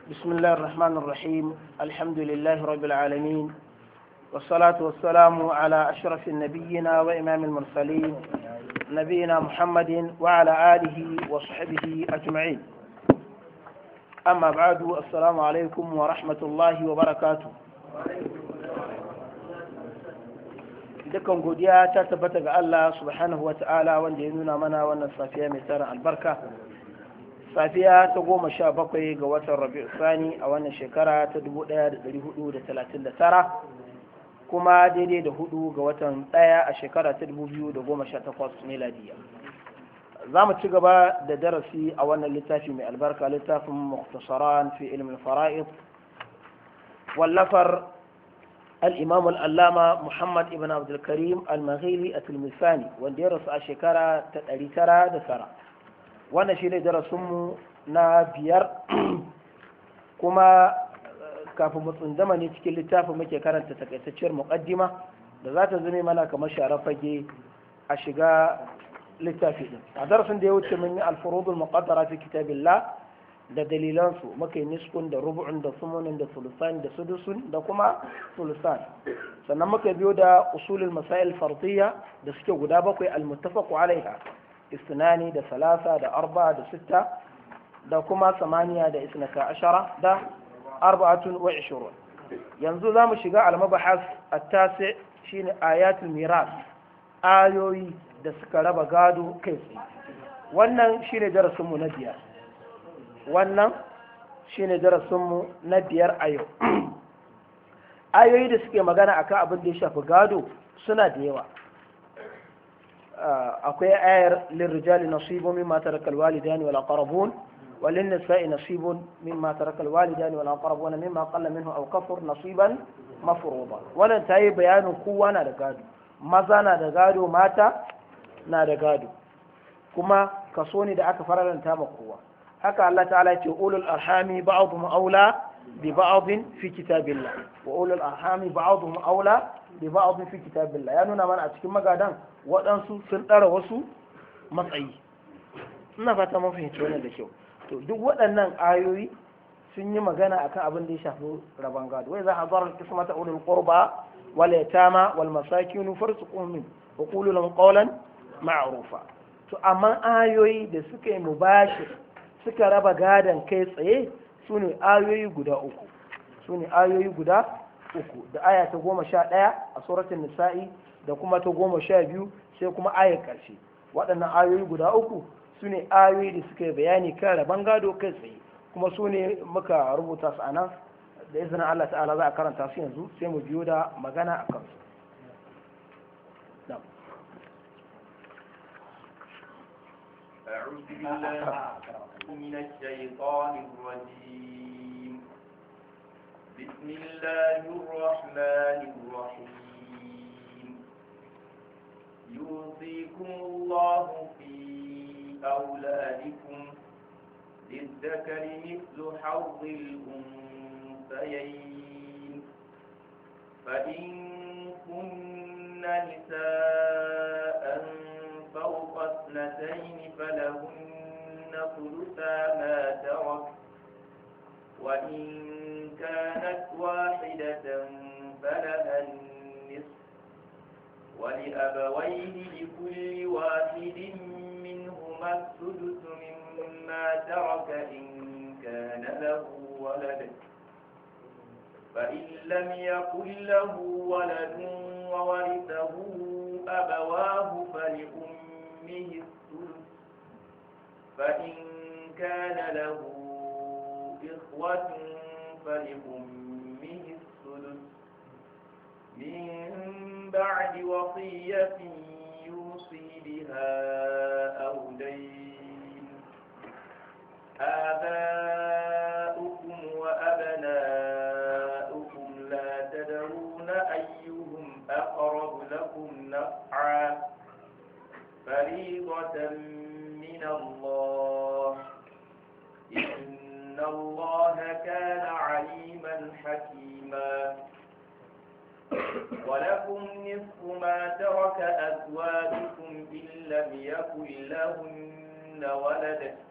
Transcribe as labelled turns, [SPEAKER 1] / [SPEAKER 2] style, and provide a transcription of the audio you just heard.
[SPEAKER 1] بسم الله الرحمن الرحيم الحمد لله رب العالمين والصلاة والسلام على أشرف النبيين وإمام المرسلين نبينا محمد وعلى آله وصحبه أجمعين أما بعد السلام عليكم ورحمة الله وبركاته dukan godiya ta tabbata ga Allah subhanahu wa ta'ala wanda ya nuna mana wannan safiya mai tarin albarka safiya ta goma sha bakwai ga watan rabi'u sani a wannan shekara ta 1439 kuma daidai da hudu ga watan daya a shekara ta 2018 miladiya za mu ci gaba da darasi a wannan littafi mai albarka littafin muktasaran fi ilmin fara'id wallafar الإمام الألامة محمد ابن عبد الكريم المغيلي التلمساني وندرس الشكرة تتألي ترى دسرة وانا شيني درسمو نا بيار كما kafin mu tsundama ne cikin littafin muke karanta takaitacciyar muqaddima da za ta zame mana kamar share fage a shiga littafi din a darasin da ya wuce mun yi alfurudul muqaddara fi kitabillah da dalilansu muka yi niskun da rubu'un da sumunin da sulusan da sudusun da kuma sulusan sannan muka biyo da usulul masail fardiyya da suke guda bakwai almuttafaqu alaiha istinani da salasa da arba da sitta da kuma samaniya da isnaka ashara da arba'atun wa ishirun yanzu za mu shiga almabahas at-tasi shine ayatul miras ayoyi da suka raba gado kai tsaye wannan shine darasinmu na biyar wannan shine darasinmu na biyar a yau ayoyi da suke magana akan abin da ya shafi gado suna da yawa akwai ayar lirrijali nasibun mimma tarakal walidani wal aqrabun walin nisa'i nasibun mimma tarakal walidani wal aqrabun mimma qalla minhu aw kafur nasiban mafruḍa wannan tayi bayanin kowa na da gado maza na da gado mata na da gado kuma kaso ne da aka fararanta ma kowa haka Allah ta'ala ce ulul arhami ba'dhum aula bi ba'dhin fi kitabillah wa ulul arhami ba'dhum aula bi ba'dhin fi kitabillah ya nuna mana a cikin magadan waɗansu sun ɗara wasu matsayi ina fata mun fahimci wannan da kyau to duk waɗannan ayoyi sun yi magana akan abin da ya shafi rabon gado wai za a zara kismata ulul qurba wal yatama wal masakin farzuquhum min wa qulu lahum qawlan ma'rufa to amma ayoyi da suka yi mubashir suka raba gadon kai tsaye su ne ayoyi guda uku su ne ayoyi guda uku da aya ta goma sha ɗaya a suratun nisa'i da kuma ta goma sha biyu sai kuma ayar ƙarshe waɗannan ayoyi guda uku su ne ayoyi da suka yi bayani kan raban gado kai tsaye kuma su ne muka rubuta su a nan da izinin Allah ta'ala za a karanta su yanzu sai mu biyo da magana a kansu
[SPEAKER 2] أعوذ بالله من الشيطان الرجيم بسم الله الرحمن الرحيم يوصيكم الله في أولادكم للذكر مثل حظ الأنثيين فإن كن نساء فوق اثنتين فلهن ثلثا ما ترك وإن كانت واحدة فلها النصف ولأبويه لكل واحد منهما السدس مما ترك إن كان له ولد فإن لم يكن له ولد وورثه أبواه فلأمه الثلث فإن كان له إخوة فلأمه الثلث من بعد وصية يوصي بها أو دين آباؤكم وأبناؤكم لا تدرون أيهم أقرب لكم نفعا فريضة من الله إن الله كان عليما حكيما ولكم نصف ما ترك أزواجكم إن لم يكن لهن ولد